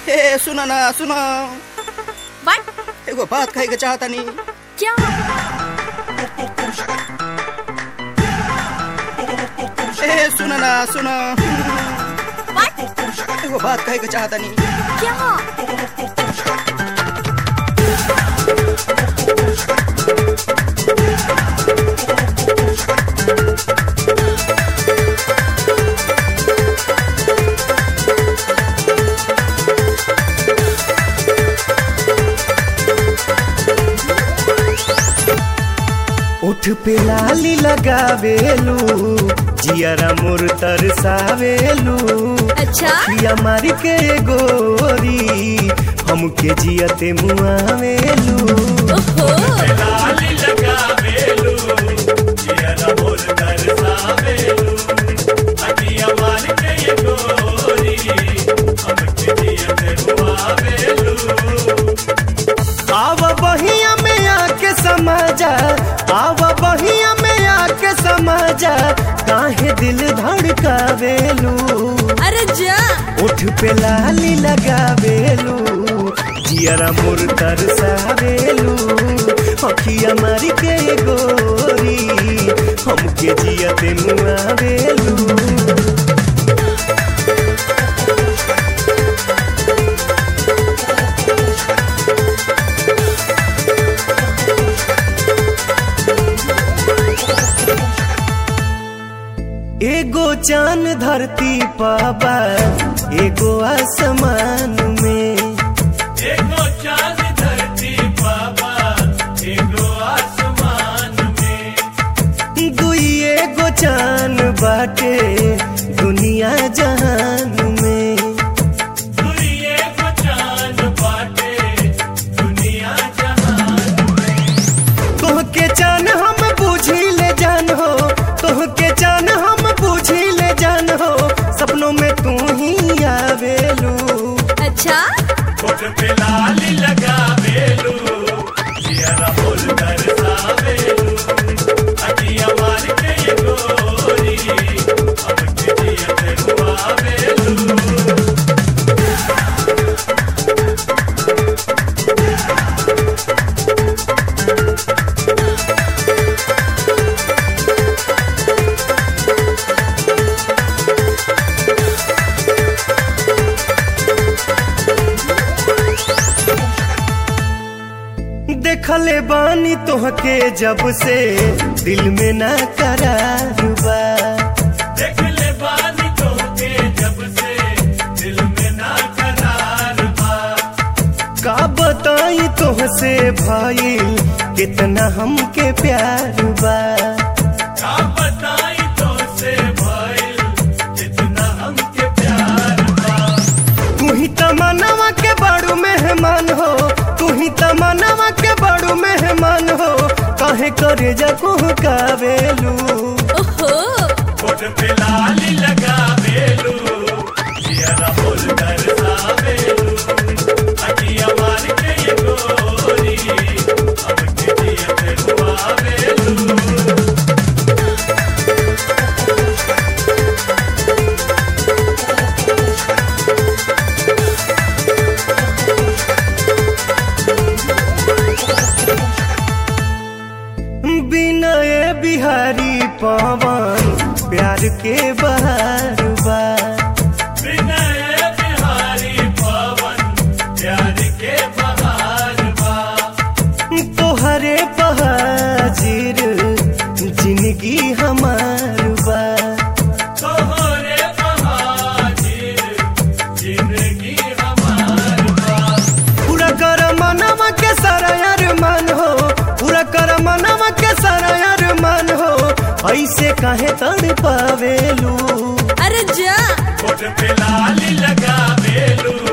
ए सुन ना सुन व्हाट एगो बात कहे के चाहता नहीं क्या ए सुन ना सुन व्हाट एगो बात कहे के चाहता नहीं क्या उठ पे लाली लगावेलू जियरा मोर तरसावेलू अच्छा पिया मारी के गोरी हमके जियते मुआवेलू ओहो आव बहिया में आके समाजा आव बहिया में आके समाजा काहे दिल धड़कावेलू अरे जा उठ पे लाली लगावेलू जियरा मोर तरसावेलू अखिया मारी के गोरी हमके जियते मुआवेलू एगो चांद धरती पाबा एगो आसमान में एगो चांद धरती बाबा एगो आसमान में दुई एगो चांद बाटे दुनिया जहान में दुई एगो चांद बाटे दुनिया जहान तोहके चान हम बूझी ले जान हो तोहके चान हम बूझी ले जान हो सपनों में तू ही आवेलू अच्छा कोट पे लाली लगा बेलू जियरा बोल कर सावेलू अटिया मार के ये गोरी अब के जियते हुआ बेलू देखले बानी तोहके जब से दिल में ना करार बा देख ले बानी तो के जब से दिल में ना करार बा का बताई तोहसे भाई कितना हमके प्यार बा का बताई तो से भाई जितना हमके प्यार बा तू ही तमन्नावा के बड़ू मेहमान हो तू ही तमन्नावा के बड़ू मेहमान हो काहे करे जा कावेलू ओहो कोट पे लाली लगा बेलू जियरा बोल कर सावेलू अटिया मार के ये गोरी अब के जियते हुआ बेलू बिनय बिहारी पवन प्यार के बहार बा विनय बिहारी पवन प्यार के बहार बा तोहरे बहाजिर जिंदगी हमार बा तोहरे बहाजिर जिंदगी हमार बा पूरा कर मनवा के सारा अरमान हो पूरा कर मनवा के सारा अरमान हो ऐसे काहे तड़ पावेलू अरे जा कोट पे लाली लगा बेलू